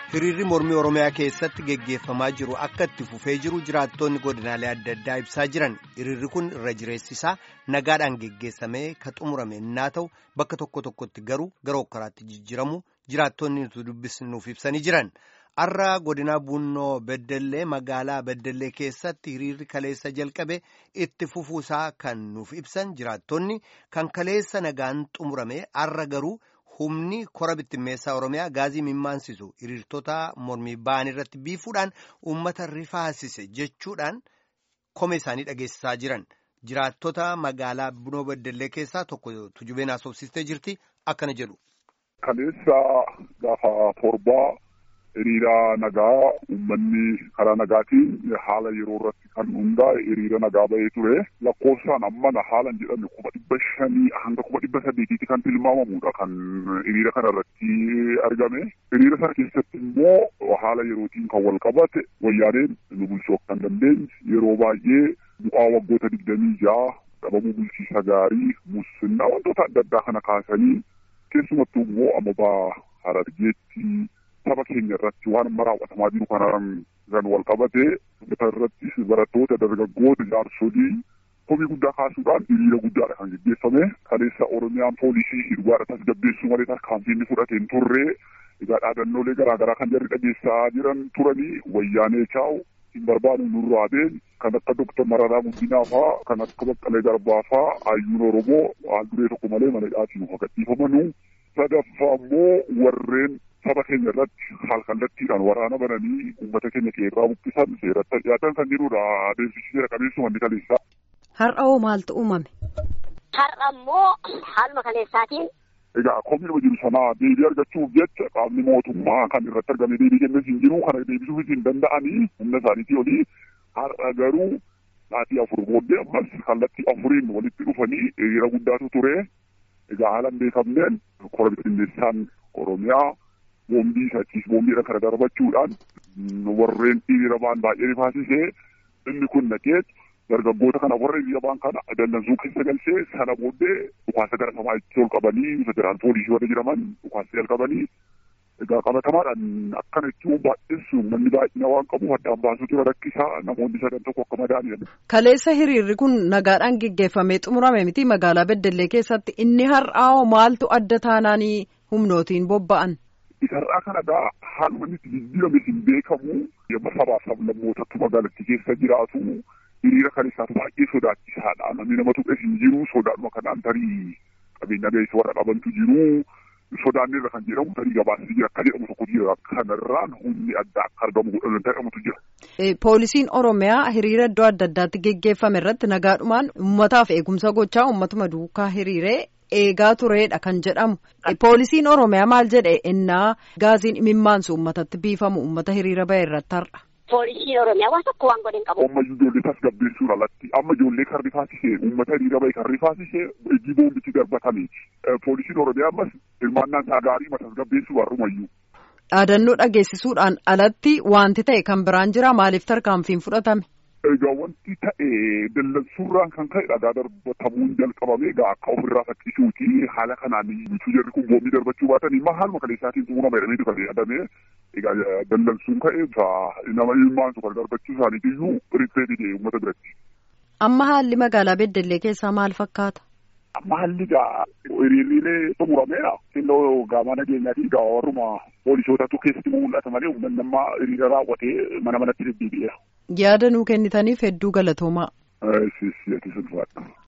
hiriirri mormii oromiyaa keessatti geggeeffamaa jiru akka itti fufee jiru jiraattonni godinaalee adda addaa ibsaa jiran hiriirri kun irra jireessisaa nagaadhaan geggeessamee ka xumurame innaa ta'u bakka tokko tokkotti garuu gara hokkaraatti jijjiramu jiraattonni nuti dubbisnuuf ibsanii jiran har'a godinaa bunnoo beddellee magaalaa beddellee keessatti hiriirri kaleessa jalqabe itti fufuusaa kan nuuf ibsan jiraattonni kan kaleessa nagaan xumurame har'a garuu. humni kora bittimmeessaa oromiyaa gaazii mimmaansisu hiriirtota mormii ba'an irratti biifuudhaan uummata rifaasise jechuudhaan kome isaanii dhageessisaa jiran jiraattota magaalaa bunoo beddellee keessaa tokko tujubeen haasofsiistee jirti akkana jedhu. Kaleessa gaafa torbaa hiriira nagaa uummanni karaa nagaatiin haala yeroo irratti kan hundaa'e hiriira nagaa bahee ture lakkoofsaan amma haala jedhame kuma dhibba shanii hanga kuma dhibba saddeetiitti kan tilmaamamudha kan hiriira kana irratti argame hiriira sana keessatti immoo haala yerootiin kan wal qabate wayyaaneen nu bulchuu kan dandeenye yeroo baay'ee bu'aa waggoota digdamii ja'a dhabamuu bulchiisa gaarii musinnaa wantoota adda addaa kana kaasanii keessumattuu immoo amma harargeetti saba keenya irratti waan amma raawwatamaa jiru kanaan kan wal qabate irrattis barattoota dargaggoota jaarsolii komii guddaa kaasuudhaan hiriira guddaadha kan geggeeffame kaleessa oromiyaan poolisii hirbaadha tasgabbeessuu malee tarkaanfiin fudhate hin turre egaa dhaadannoolee garaagaraa kan jarri dhageessaa jiran turanii wayyaanee chaa'u hin barbaadu nurraa been kan akka doktar Mararaa Guddinaa faa kan akka Baqqalee Garbaa faa hayyuun Oromoo haal duree tokko malee mana hidhaatiin of gadhiifamanu sadaffaa immoo warreen saba keenya irratti haal kallattiidhaan waraana bananii uummata keenya qeerraa buqqisan seeratti dhiyaatan kan jirudha adeemsichi seera qabeessuma inni kaleessaa. Har'a hoo maaltu uumame? Har'a immoo haaluma kaleessaatiin. Egaa komiinuma jiru sanaa deebii argachuuf jecha qaamni mootummaa kan irratti argame deebii kennuuf hin jiru kana deebisuuf hin danda'anii humna isaaniitii olii har'a garuu sa'aatii afur booddee ammas kallattii afuriin walitti dhufanii hiriira guddaatu ture. Egaa haala hin beekamneen kora bittinneessaan Oromiyaa boombii sachiis boombiidha kana darbachuudhaan warreen hiriira ba'an baay'ee rifaasisee inni kun naqee dargaggoota kana warra hiriira ba'an kana dallansuu keessa galchee sana booddee dhukaasa gara samaa'itti ol qabanii federaal poolisii warra jedhaman dhukaasa jalqabanii egaa qabatamaadhaan akkana jechuun baay'eessu manni baay'ina waan qabu addaan baasuutu rakkisaa namoonni sadan tokko akka madaa'an. Kaleessa hiriirri kun nagaadhaan geggeeffamee xumurame miti magaalaa Beddellee keessatti inni har'aa maaltu adda taanaanii humnootiin bobba'an. Isarraa kanadhaa haaluma inni itti jijjiirame hin beekamu yemma sabaaf sablammootatti magaalattii keessa jiraatu hiriira kan isaaf baay'ee sodaachisaadha. Namni nama tuqes hin jiru sodaadhuma kanaan tarii qabeenya gaheessa warra qabantu jiru. Sodaanneerra kan jedhamu tarii gabaasni jira akka jedhamu tokko jira. Kanarraan humni addaa akka argamu godhan ta'amutu jira. Poolisiin Oromiyaa hiriira iddoo adda addaatti geggeeffame irratti nagaadhumaan uummataaf eegumsa gochaa uummatuma duukaa hiriiree eegaa tureedha kan jedhamu. Poolisiin Oromiyaa maal jedhe innaa gaaziin imimmaansu uummatatti biifamu uummata hiriira bahe irratti har'a. Poolisiin Oromiyaa waan tokko waan godhe hin qabu. Amma ijoollee tasgabbeessuun alatti amma ijoollee kan rifaasisee uummata hiriira bahe kan rifaasisee ejii boombichi darbatame. Poolisiin Oromiyaa ammas hirmaannaan isaa gaarii tasgabbeessuu warrumayyuu. Dhaadannoo dhageessisuudhaan alatti wanti ta'e kan biraan jira maaliif tarkaanfiin fudhatame? Egaa wanti ta'e dallansuurraan kan ka'e dhagaa darbatamuun jalqabame egaa akka ofirraa fakkisuuti haala kanaan bituu jarri kun boombii darbachuu baatan immoo haaluma kaleessaatiin xumurama jedhamee kan yaadame egaa dallansuun ka'e nama ilmaansu kan darbachuu isaaniitiyyuu riffeetidhe uummata biratti. Amma haalli magaalaa Beddellee keessaa maal fakkaata? Amma haalli egaa hiriirriilee xumurameera. Xinnoo gaamaa nageenyaatii egaa warruma poolisootatu keessatti mul'ata malee uummanni amma hiriira raawwatee mana manatti deddeebi'eera. Yaada nuu kennitaniif hedduu galatoomaa. Siis ati sun